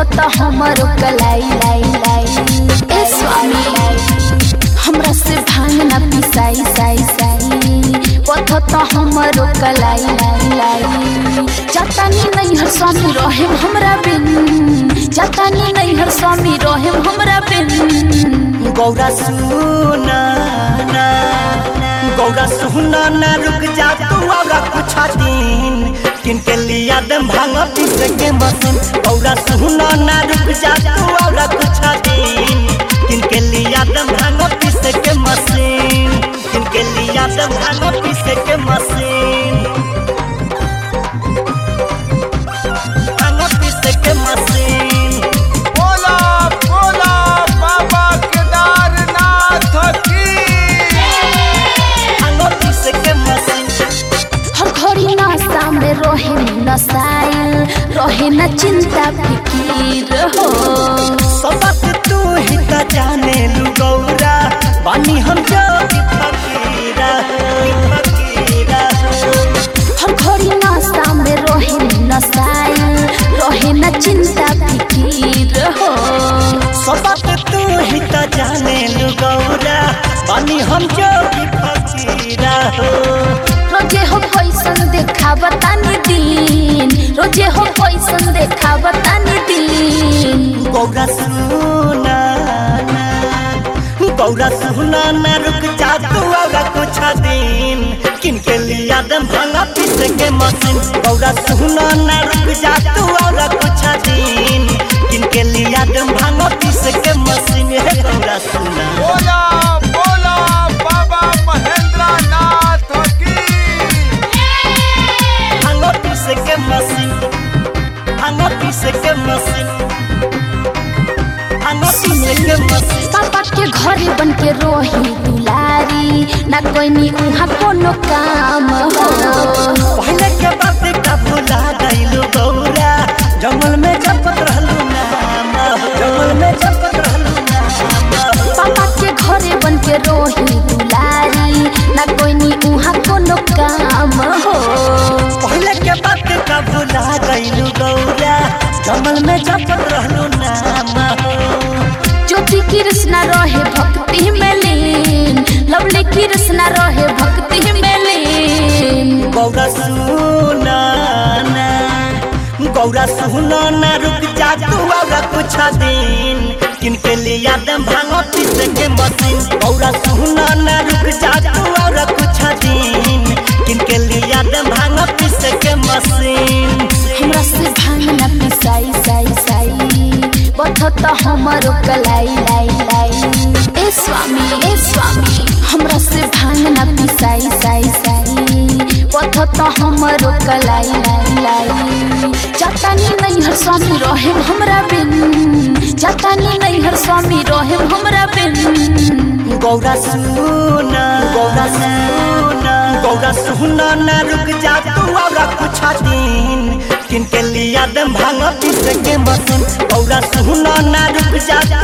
बथत हमरो कलाई लाई लाई ए स्वामी हमरा से भांग ना पिसाई साई साई बथत हमरो कलाई लाई लाई जातानी नहीं हर स्वामी रहे हमरा बिन जातानी नहीं हर स्वामी रहे हमरा बिन गौरा सुना ना गौरा सुना ना रुक जा तू और कुछ दिन किनके लिया दम भांग पीस के मशीन गौरा सुना ना रुक जा तू और कुछ दिन किनके लिया दम भांग पीस के मशीन किनके लिया दम भांग पीस के मशीन भांग पीस के मशीन बोला बोला बाबा केदारनाथ की भांग पीस के मशीन हर घड़ी नाश्ता में रहे नसाइल रहे न चिंता फिकीर हो सबक तू ही त जाने लू गौरा बानी हम जोगी फकीरा फकीरा हर घड़ी नाश्ता में रहे नसाइल रहे न चिंता फिकीर हो सबक तू ही त जाने लू गौरा बानी हम जोगी फकीरा रोजे हो पैसन देखा बतानी दिन रोजे हो पैसन देखा बतानी दिन गौरा सुना ना गौरा सुना ना रुक जा तू और कुछ दिन किनके लिया दम भांगा पीस के मशीन गौरा सुना ना रुक जा तू और कुछ दिन किनके लिया दम भांगा पीस के मशीन है गौरा सुना बोला बोला बाबा महेंद्रनाथ की भांगा पीस के मशीन भांगा पीस के मशीन भांगा पीस के मशीन पापा के घरे बन के रोही दुलारी ना कोई नी उहाँ कोनो काम हो पहले के बात का भुला गइलू गौरा जंगल में जपत रहलू नाम जंगल में जपत रहलू नाम पापा के घरे बन के रोही दुलारी ना कोई नी उहाँ कोनो काम हो पहले के बात का भुला गइलू गौरा जंगल में जपत रहलू नाम ज्योति कृष्णा रहे भक्ति में लीन लवली कृष्णा रहे भक्ति में लीन गौरा सुना ना गौरा सुना ना रुक जा तू और कुछ दिन किनके लिया दम भांगो पीस के मशीन गौरा सुना ना रुक जा तू और कुछ दिन किनके लिया दम भांगो पीस के मशीन हमरा से भांग ना पिसाई साई साई बथत हमरो कलाई लाई लाई ए स्वामी ए स्वामी हमरा से भांग ना पिसाई साई साई बथत हमरो कलाई लाई लाई जातानी नहीं हर स्वामी रहे हमरा बिन जातानी नहीं हर स्वामी रहे हमरा बिन गौरा सुना गौरा सुना गौरा सुना ना रुक जा तू और कुछ दिन किनके लिया दम भांग पीस के मशीन गौरा सुना ना रुक जा